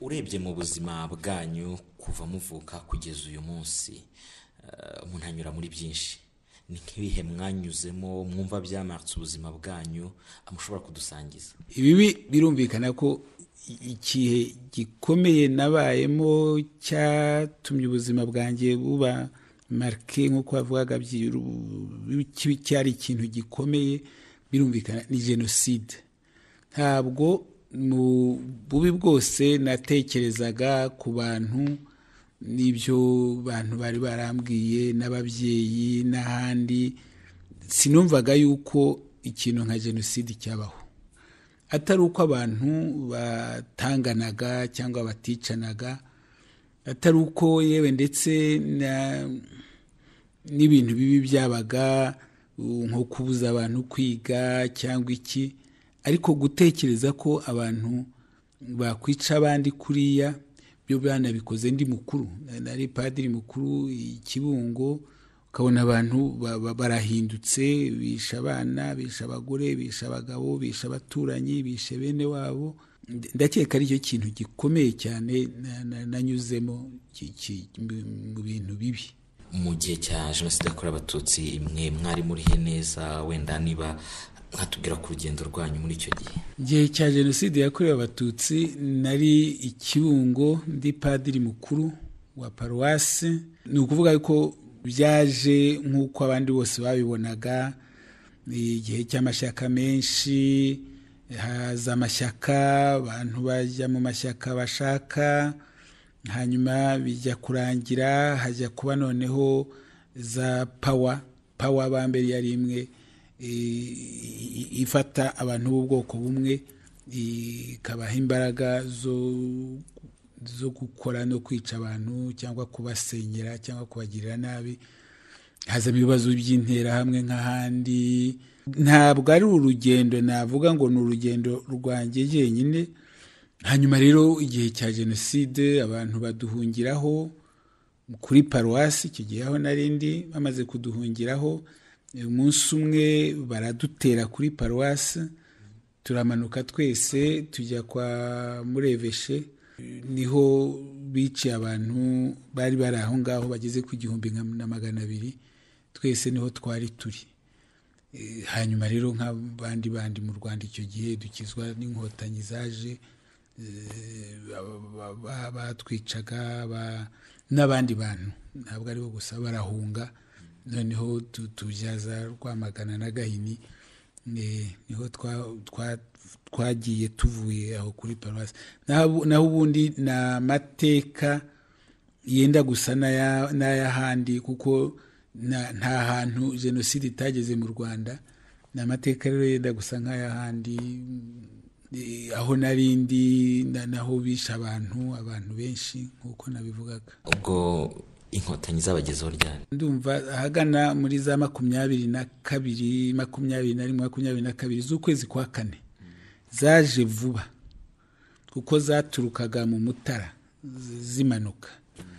urebye mu buzima bwanyu kuva muvuka kugeza uyu munsi eh, umuntu anyura muri byinshi ni nk'ibihe mwanyuzemo mwumva byamarutse ubuzima bwanyu mushobora kudusangiza ibibi birumvikana ko igihe gikomeye nabayemo cyatumye ubuzima bwanjye buba marike nk'uko bavugaga byiru- cyari ikintu gikomeye birumvikana ni jenoside ntabwo mu bubi bwose natekerezaga ku bantu n'ibyo bantu bari barambwiye n'ababyeyi n'ahandi sinumvaga yuko ikintu nka jenoside cyabaho atari uko abantu batanganaga cyangwa baticanaga atari uko yewe ndetse na- n'ibintu bibi byabaga uh, nko kubuza abantu kwiga cyangwa iki ariko gutekereza ko abantu bakwica abandi kuriya byo banabikoze ndi mukuru Na- nari padiri mukuru i kibungo ukabona abantu ba- ba- barahindutse bisha abana bisha abagore bisha abagabo bisha abaturanyi bishe bene wabo Nde- ndakeka ari cyo kintu gikomeye cyane na- na- nanyuzemo ki- ki- mu- mu bintu bibi mu gihe cya jenoside yakorewe abatutsi mwe mwari murihe neza wenda niba mwatubwira ku rugendo rwanyu muri icyo gihe igihe cya jenoside yakorewe abatutsi nari ikibungo ndi padiri mukuru wa paruwasi ni ukuvuga ko byaje nk'uko abandi bose babibonaga ni igihe cy'amashyaka menshi haza amashyaka abantu bajya mu mashyaka bashaka hanyuma bijya kurangira hajya kuba noneho za pawa pawa ba mbere yari imwe i- i- ifata abantu b'ubwoko bumwe ikabaha imbaraga zo zo gukora no kwica abantu cyangwa kubasenyera cyangwa kubagirira nabi hazamo ibibazo by'interahamwe nk'ahandi ntabwo ari urugendo navuga ngo ni urugendo rwanjye jyenyine hanyuma rero igihe cya jenoside abantu baduhungiraho kuri paruwasi icyo gihe aho narindi bamaze kuduhungiraho eh, umunsi umwe baradutera kuri paruwasi turamanuka twese tujya kwa mureveshe niho biciye abantu bari bari aho ngaho bageze ku gihumbi nka- na magana abiri twese niho twari turi Eh, hanyuma rero nk'abandi bandi mu rwanda icyo gihe dukizwa n'inkotanyi zaje ba- ba- batwicaga ba- n'abandi bantu ntabwo aribo gusa barahunga noneho tu- tubyaza rwamagana na gahini eh, niho twa- twa- twagiye tuvuye aho kuri paruwasi Naho- naho ubundi ni amateka yenda gusa n'aya- n'ay'ahandi kuko na- nta hantu jenoside itageze mu rwanda ni amateka rero yenda gusa nk'ay'ahandi Eh, aho narindi na- naho bishe abantu abantu benshi nk'uko nabivugaga ubwo inkotanyi zabagezeho ryari ndumva ahagana muri za makumyabiri na kabiri makumyabiri na rimwe makumyabiri na kabiri z'ukwezi kwa kane zaje vuba kuko zaturukaga mu mutara z- zimanuka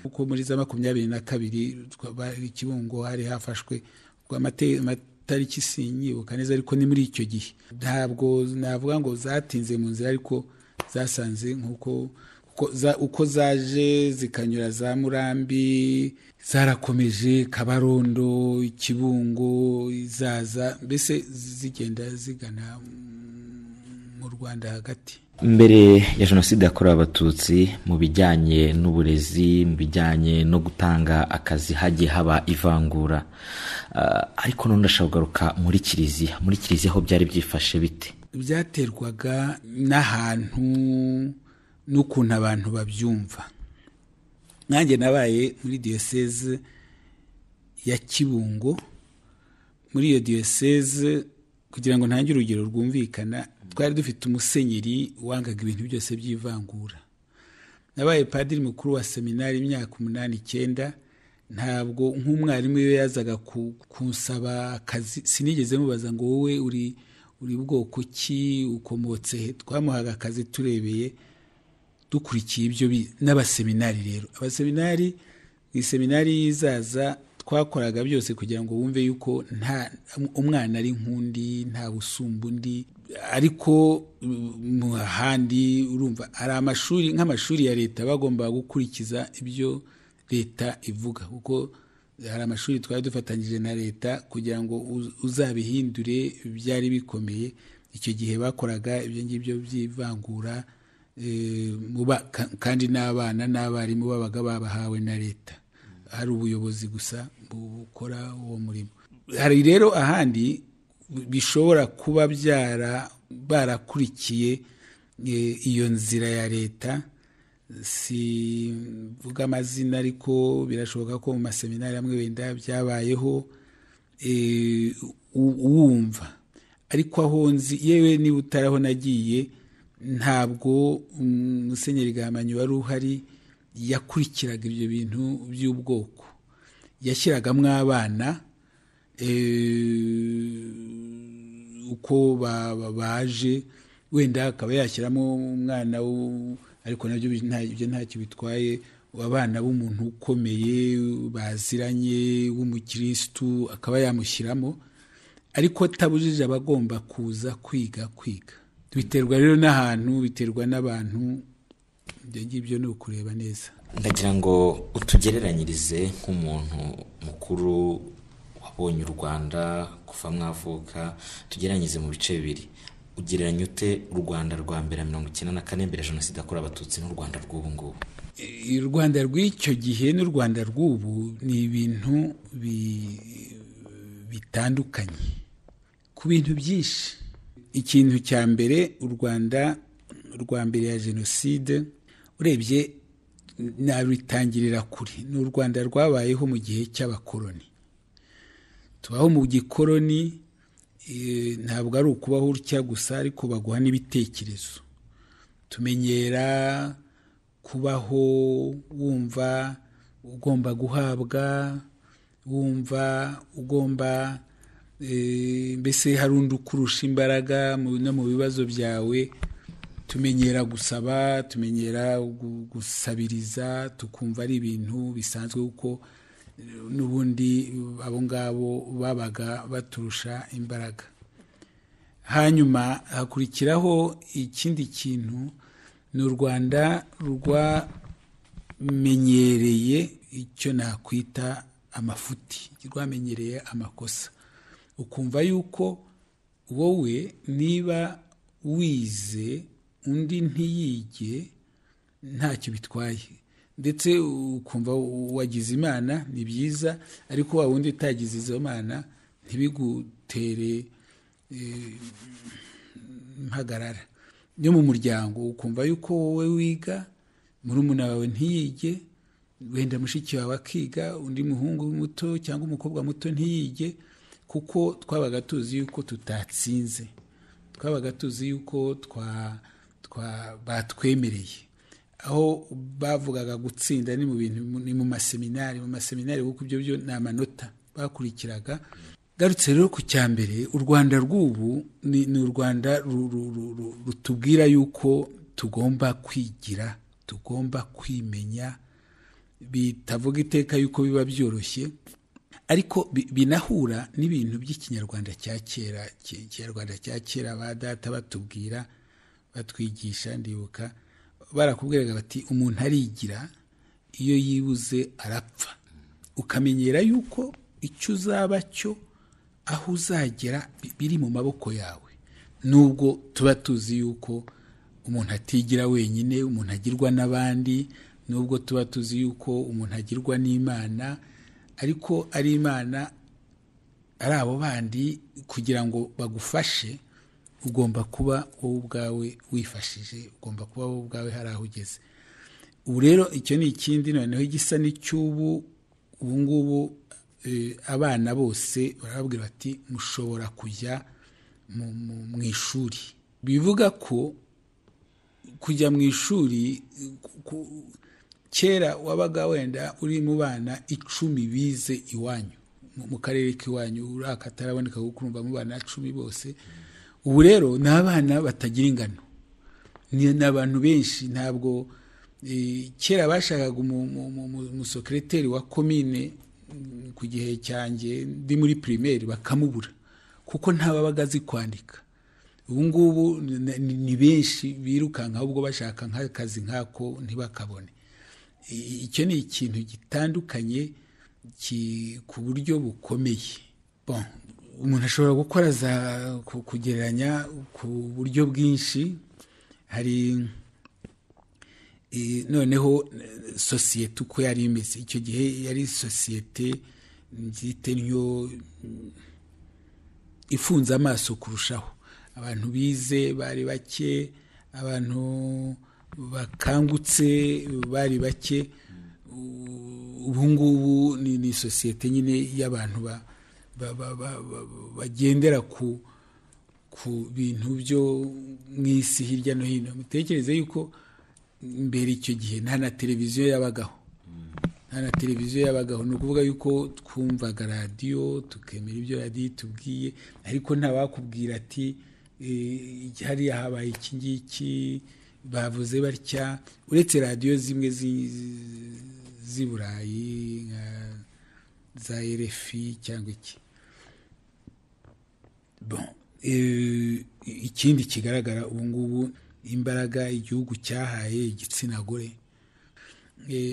kuko muri za makumyabiri na kabiri twa- bari ikibungo hari hafashwe ubwo amate- amatariki sinyibuka neza ariko ni muri icyo gihe ntabwo navuga ngo zatinze mu nzira ariko zasanze nk'uko uko za- uko zaje zikanyura za murambi zarakomeje kabarondo ikibungo zaza mbese zigenda zigana mm, mu rwanda hagati mbere ya jenoside yakorewe abatutsi mu bijyanye n'uburezi mu bijyanye no gutanga akazi hagiye haba ivangura Ah, ariko none ndashaka kugaruka muri kiliziya muri kiliziya ho byari byifashe bite byaterwaga n'ahantu n'ukuntu abantu babyumva nanjye nabaye muri diyoseze ya kibungo muri iyo diyoseze kugira ngo ntange urugero rwumvikana twari dufite umusenyeri wangaga ibintu byose by'ivangura nabaye padiri mukuru wa seminari imyaka umunani icyenda ntabwo nk'umwarimu iyo yazaga ku- kunsaba akazi sinigeze mubaza ngo wowe uri uri bwoko ki ukomotse he twamuhaga akazi turebeye dukurikiye ibyo bi- n'abaseminari rero abaseminari mu iseminari y'izaza twakoraga byose kugira ngo wumve yuko nta umwana ari nk'undi ntawe usumba undi ariko handi urumva hari amashuri nk'amashuri ya leta bagomba gukurikiza ibyo leta ivuga kuko hari amashuri twari dufatanyije na leta kugira ngo uzabihindure byari bikomeye icyo gihe bakoraga ibyo ngibyo by'ivangura kandi n'abana n'abarimu babaga babahawe na leta hari ubuyobozi gusa bukora uwo murimo hari rero ahandi bishobora kuba byara barakurikiye iyo nzira ya leta sivuga amazina ariko birashoboka ko mu maseminari amwe wenda byabayeho wumva ariko aho nzi yewe niba utaraho nagiye ntabwo umusenyeri gahamanyi wari uhari yakurikiraga ibyo bintu by'ubwoko yashyiragamo abana uko baje wenda akaba yashyiramo umwana ariko nabyo ibyo ntacyo bitwaye abana b'umuntu ukomeye baziranye w'umukirisitu akaba yamushyiramo ariko atabujije abagomba kuza kwiga kwiga biterwa rero n'ahantu biterwa n'abantu ibyo ngibyo ni ukureba neza ndagira ngo utugereranyirize nk'umuntu mukuru wabonye u rwanda kuva mwavuka tugeranyirize mu bice bibiri ugereranya ute u rwanda rwa mbere mirongo icyenda na kane mbere jenoside yakorewe abatutsi n'u rwanda rw'ubu ngubu u rwanda rw'icyo gihe n'u rwanda rw'ubu ni ibintu bitandukanye ku bintu byinshi ikintu cya mbere u rwanda rwa mbere ya jenoside urebye nabitangirira kure ni u rwanda rwabayeho mu gihe cy'abakoloni tubaho mu gikoloni ntabwo ari ukubaho utya gusa ariko baguha n'ibitekerezo tumenyera kubaho wumva ugomba guhabwa wumva ugomba mbese hari undi ukurusha imbaraga no mu bibazo byawe tumenyera gusaba tumenyera gusabiriza tukumva ari ibintu bisanzwe kuko n'ubundi abo ngabo babaga baturusha imbaraga hanyuma hakurikiraho ikindi kintu ni u rwanda rwamenyereye icyo nakwita amafuti rwamenyereye amakosa ukumva yuko wowe niba wize undi ntiyige ntacyo bitwaye ndetse ukumva wagize imana ni byiza ariko wa wundi utagize izo mana ntibigutere impagarara yo mu muryango ukumva yuko wowe wiga murumuna wawe ntiyige wenda mushiki wawe akiga undi muhungu muto cyangwa umukobwa muto ntiyige kuko twabaga tuzi yuko tutatsinze twabaga tuzi yuko batwemereye aho bavugaga gutsinda ni mu bintu ni mu maseminari mu maseminari kuko ibyo byo ni amanota bakurikiraga garutse rero ku cya mbere u rwanda rw'ubu ni u rwanda rutubwira yuko tugomba kwigira tugomba kwimenya bitavuga iteka yuko biba byoroshye ariko binahura n'ibintu by'ikinyarwanda cya kera ikinyarwanda cya kera ba data batubwira batwigisha ndibuka barakubwiraga bati umuntu arigira iyo yibuze arapfa ukamenyera yuko icyo uzaba cyo aho uzagera biri mu maboko yawe nubwo tuba tuzi yuko umuntu atigira wenyine umuntu agirwa n'abandi nubwo tuba tuzi yuko umuntu agirwa n'imana ariko ari imana ari abo bandi kugira ngo bagufashe ugomba kuba wowe ubwawe wifashije ugomba kuba wowe ubwawe hari aho ugeze ubu rero icyo ni ikindi noneho igisa n'icy'ubu ubu ngubu abana bose barababwira bati mushobora kujya mu ishuri bivuga ko kujya mu ishuri kera wabaga wenda uri mu bana icumi bize iwanyu mu karere k'iwanyu uraka ataraboneka kuko urumva mu bana cumi bose ubu rero ni abana batagira ingano ni abantu benshi ntabwo kera bashakaga umusokereteri wa komine ku gihe cyanjye ndi muri pirimeri bakamubura kuko ntababaga azi kwandika ubu ngubu ni benshi birukankaho ubwo bashaka nk'akazi nk'ako ntibakabone icyo ni ikintu gitandukanye ku buryo bukomeye umuntu ashobora gukora za kugereranya ku buryo bwinshi hari noneho sosiyete uko yari imeze icyo gihe yari sosiyete nzite niyo ifunze amaso kurushaho abantu bize bari bake abantu bakangutse bari bake ubu ngubu ni sosiyete nyine y'abantu ba bagendera ku ku bintu byo mu isi hirya no hino mutekereze yuko mbere icyo gihe nta na televiziyo yabagaho nta na televiziyo yabagaho ni ukuvuga yuko twumvaga radiyo tukemera ibyo radiyo itubwiye ariko ntabakubwira ati hariya habaye iki ngiki bavuze batya uretse radiyo zimwe z'i burayi nka za erefi cyangwa iki ikindi kigaragara ubu ngubu imbaraga igihugu cyahaye igitsina gore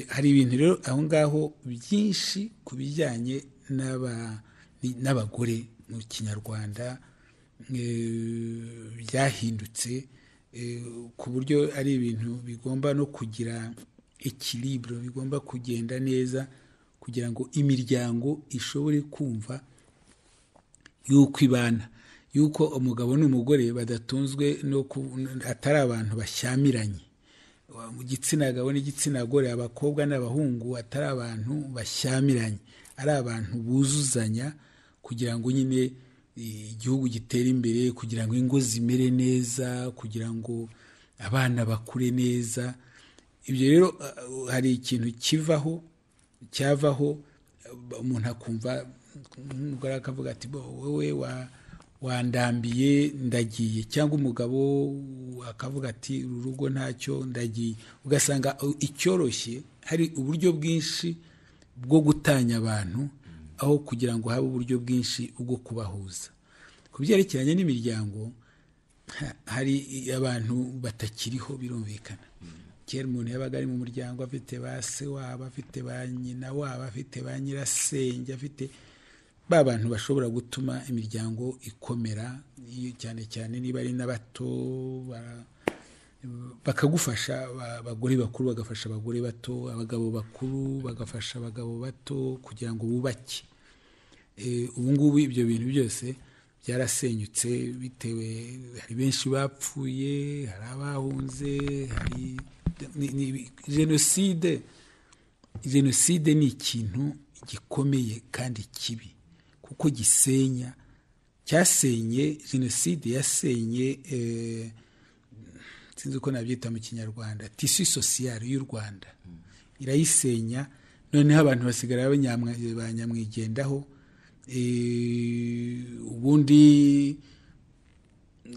hari ibintu rero aho ngaho byinshi ku bijyanye n'abagore mu kinyarwanda byahindutse ku buryo ari ibintu bigomba no kugira ikiriburo bigomba kugenda neza kugira ngo imiryango ishobore kumva yuko ibana yuko umugabo n'umugore badatunzwe no atari abantu bashyamiranye mu gitsina gabo n'igitsina gore abakobwa n'abahungu atari abantu bashyamiranye ari abantu buzuzanya kugira ngo nyine igihugu gitere imbere kugira ngo ingo zimere neza kugira ngo abana bakure neza ibyo rero hari ikintu kivaho cyavaho umuntu akumva umugore akavuga ati wowe wandambiye ndagiye cyangwa umugabo akavuga ati uru rugo ntacyo ndagiye ugasanga icyoroshye hari uburyo bwinshi bwo gutanya abantu aho kugira ngo habe uburyo bwinshi bwo kubahuza ku byerekeranye n'imiryango hari abantu batakiriho birumvikana kera umuntu yabaga ari mu muryango afite ba se wabo afite ba nyina wabo afite ba nyirasenge afite ba bantu bashobora gutuma imiryango ikomera cyane cyane niba ari n'abato bakagufasha abagore bakuru bagafasha abagore bato abagabo bakuru bagafasha abagabo bato kugira ngo bubake ubu ngubu ibyo bintu byose byarasenyutse bitewe hari benshi bapfuye hari abahunze hari jenoside jenoside ni ikintu gikomeye kandi kibi kuko gisenya cyasenye jenoside yasenye sinzi uko nabyita mu kinyarwanda tisi sosiyare y'u rwanda irayisenya noneho abantu basigara banyamwigendaho ubundi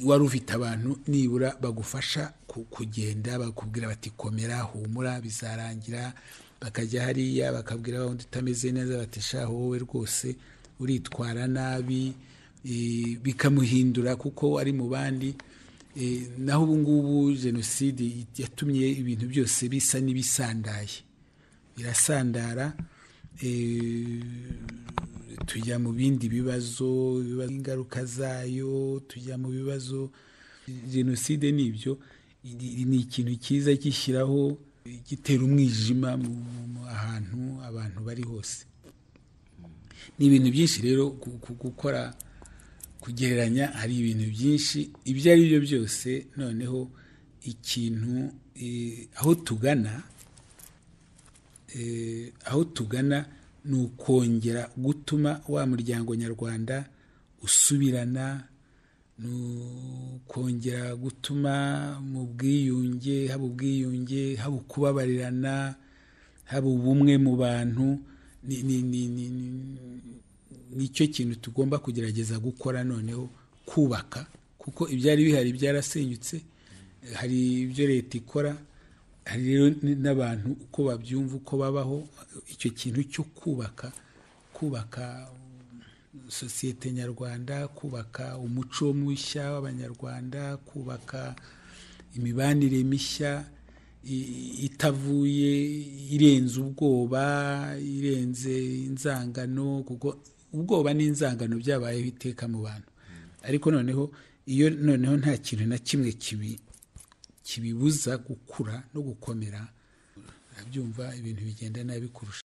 wari ufite abantu nibura bagufasha kugenda bakubwira bati komera humura bizarangira bakajya hariya bakabwira wundi utameze neza batishaho wowe rwose uritwara nabi bikamuhindura kuko ari mu bandi naho ubu ngubu jenoside yatumye ibintu byose bisa n'ibisandaye birasandara tujya mu bindi bibazo ingaruka zayo tujya mu bibazo jenoside ni ibyo ni ikintu cyiza gishyiraho gitera umwijima ahantu abantu bari hose ni ibintu byinshi rero gukora kugereranya hari ibintu byinshi ibyo ari byo byose noneho ikintu aho tugana aho tugana ni ukongera gutuma wa muryango nyarwanda usubirana ni ukongera gutuma mu bwiyunge haba ubwiyunge haba ukubabarirana haba ubumwe mu bantu nicyo kintu tugomba kugerageza gukora noneho kubaka kuko ibyari bihari byarasenyutse hari ibyo leta ikora hari rero n'abantu uko babyumva uko babaho icyo kintu cyo kubaka kubaka sosiyete nyarwanda kubaka umuco mushya w'abanyarwanda kubaka imibanire mishya itavuye irenze ubwoba irenze inzangano kuko ubwoba n'inzangano byabayeho iteka mu bantu ariko noneho iyo noneho nta kintu na kimwe kibi kibibuza gukura no gukomera abyumva ibintu bigenda nabi kurusha